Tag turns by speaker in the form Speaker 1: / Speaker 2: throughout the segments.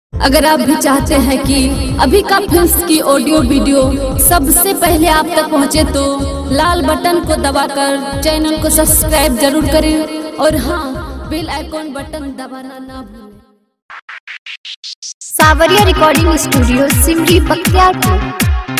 Speaker 1: अगर आप भी चाहते हैं कि अभी का फिल्म की ऑडियो वीडियो सबसे पहले आप तक पहुंचे तो लाल बटन को दबाकर चैनल को सब्सक्राइब जरूर करें और हाँ बेल आइकॉन बटन दबाना ना भूलें
Speaker 2: Sawariya recording studio Simri Bakhtiyarpur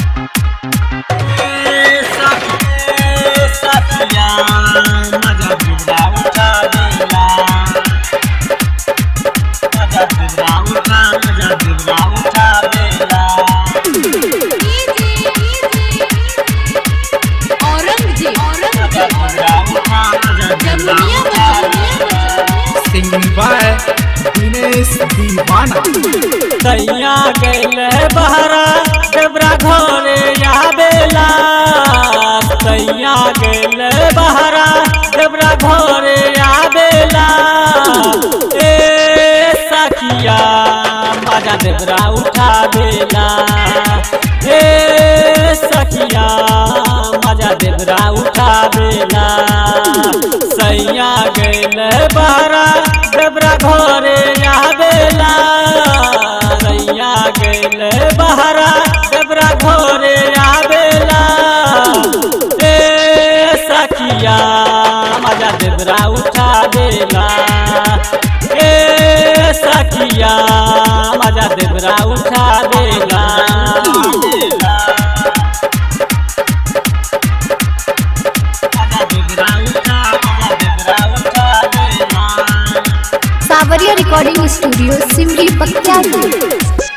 Speaker 3: Singing by Dinesh Divana.
Speaker 4: दैया गैले बहरा डबरा घरे आवेला दैया गैले बहरा डबरा घरे आवेला ए सखिया मजा डबरा उठावेला ए सखिया मजा डबरा उठावेला सैया गैले बहरा डबरा घरे आवेला सैया गैले बहरा डबरा घरे आवेला ए सखिया मजा डबरा उठा देला ए सखिया मजा डबरा उठा देला मजा डबरा उठा मजा डबरा उठा देला
Speaker 2: सावरिया रिकॉर्डिंग स्टूडियो सिमरी बख्तियारपुर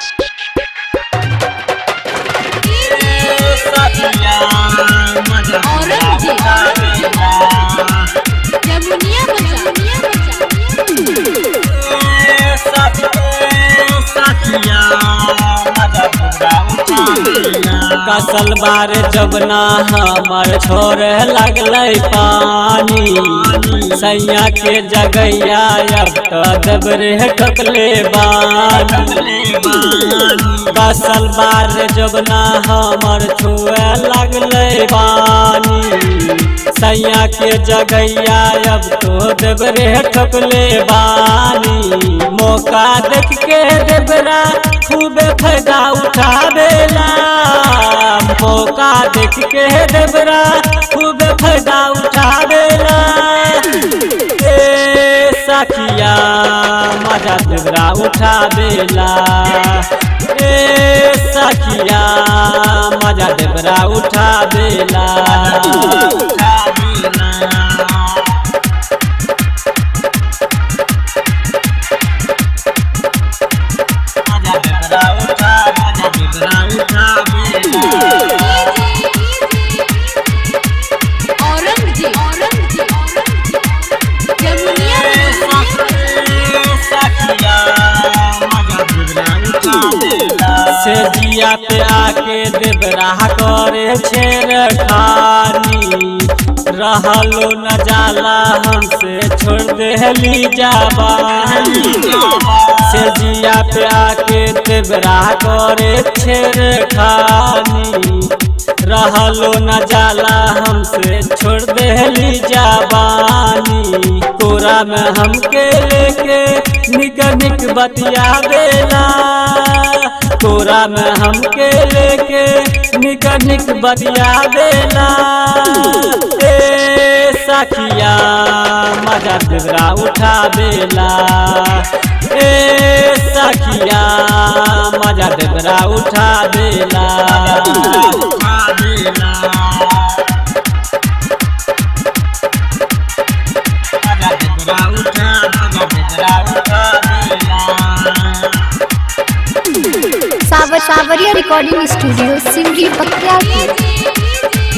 Speaker 4: कसल बार जबना हमर छोड़े लगलै पानी सैया के जगैया अब तो दबरे ठकले बानी कसल बार जबना हमर छुए लगलै पानी सैया के जगैया अब तो देवरे ठकले बानी मौका देख के देवरा खूबे फायदा उठावेला मौका देख के देवरा खूबे फायदा उठावेला ए सखिया मजा देवरा उठावेला ए सखिया मजा देवरा उठावेला से जिया पे आके देवरा करे छेड़ खानी रहलो न जाला हमसे छोड़ देली जाबानी से जिया पे आके देवरा करे छेड़ खानी रहलो न जाला हमसे छोड़ देली जाबानी कोरा में हमके लेके निक निक बतिया देला कोरा में हमके लेके निक निक बतिया देला ए सखिया मजा देवरा उठा देला ए सखिया मजा देवरा उठा देला
Speaker 2: सावर सावरिया रिकॉर्डिंग स्टूडियो सिमरी बख्तियारपुर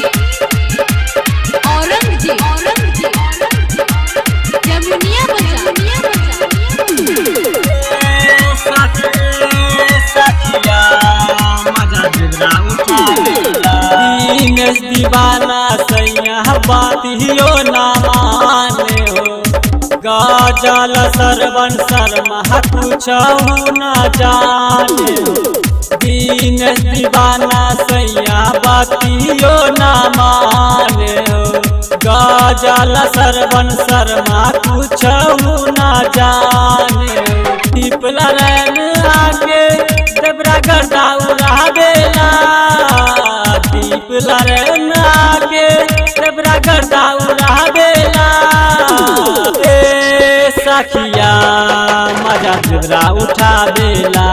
Speaker 4: दीनेश दीवाना सैया बातियो ना माने हो गाजल सरवन शर्मा पूछहु न जाने हो दीनेश दीवाना सैया बातियो ना माने हो गाजल सरवन शर्मा पूछहु न जाने हो टिपला रैन आगे मजा देवरा उठावेला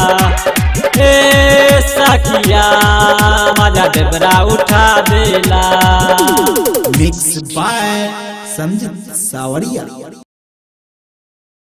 Speaker 4: ए सखिया मजा देवरा उठावेला
Speaker 3: मिक्स बाय संजीत सावरिया